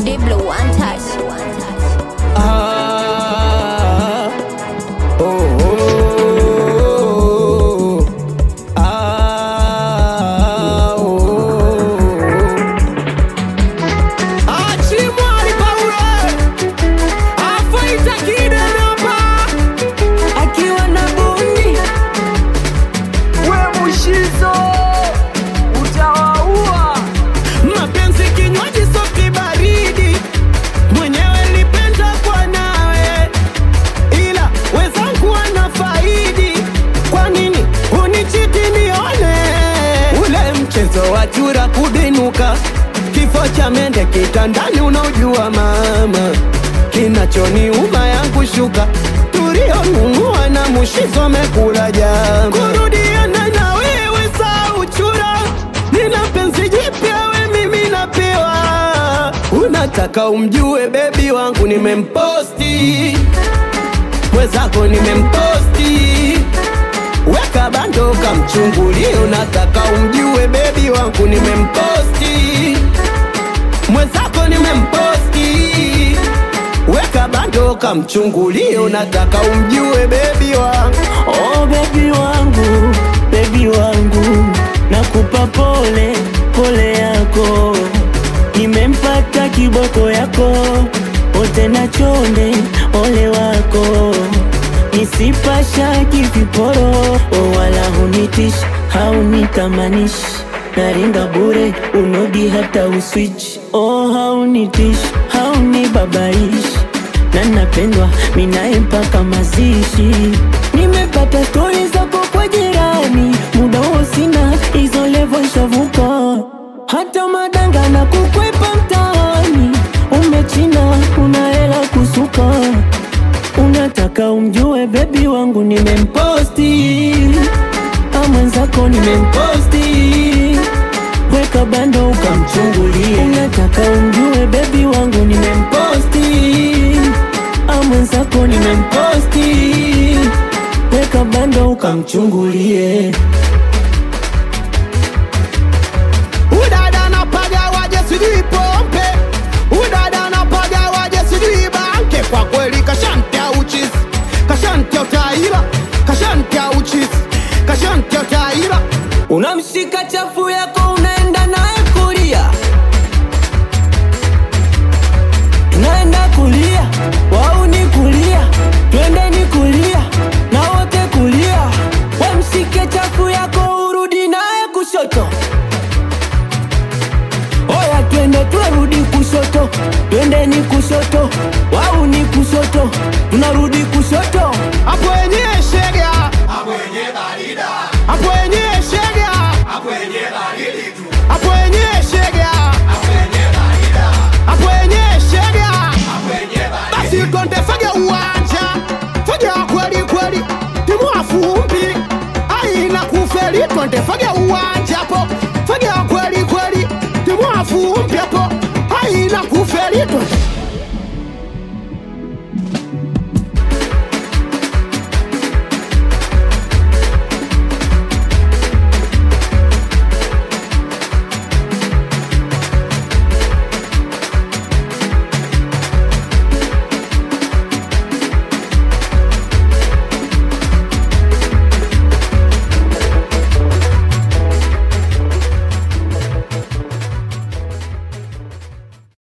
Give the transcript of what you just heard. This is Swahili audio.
Deep Blue One Touch. Ah, oh, oh, ah, oh. Achimwali Paule afaita kidenapa akiwa na bundi we mushizo utawaua mapenzi kinywaji soki baridi mwenyewe lipenda kwa nawe ila wezangu wana faidi kwa nini unichiti nione ule mchezo wa chura kubinuka kifo cha mende kitandani unaojua mama kinachoniuma yangu shuka tulionunua na mushizo mekula jama kurudiana na wewe saa uchura nina penzi jipya we mimi napewa unataka umjue bebi wangu nimemposti mwezako nimemposti weka bando kamchungulie unataka umjue bebi wangu nimemposti mwenzako nimemposti weka bando kamchungulie unataka umjue bebi wangu Oh bebi wangu, bebi wangu, nakupa pole pole yako, nimempata kiboko yako, ote na chonde ole wako, nisipasha kiviporo, oh wala hunitish haunitamanish naringa bure unodi hata uswitch oh haunitish haunibabaish na napendwa minaye mpaka mazishi. Nimepata stori zako kwa jirani, muda huo sina hizo levo shavuka, hata madanga na kukwepa mtaani. Umechina una hela kusuka, unataka umjue bebi wangu nimemposti, a mwenzako nimemposti weka bando ukamchungulie. Unataka umjue bebi wangu nimemposti, a mwenzako nimemposti, weka bando ukamchungulie. udada napaga waje sijui pompe udada napaga waje sijui banke kwa kweli kashantia uchis kashantia utaira kashantia uchis kashantia utaira unamshika chafu yako unaenda naye kulia Tunaenda kulia, wau ni kulia, twendeni kulia, na wote kulia. Wamshike chafu yako urudi naye kushoto. Oya twende turudi kushoto, twendeni kushoto, wau ni kushoto, tunarudi kushoto. hapo wenyewe shega hapo wenyewe shega hapo wenyewe shega hapo wenyewe shega basi twende fage uwanja fage wa kweli kweli timu afumbi aina kufeli twende fage uwanja hapo fage wa kweli kweli timu afumbi hapo aina kufeli twende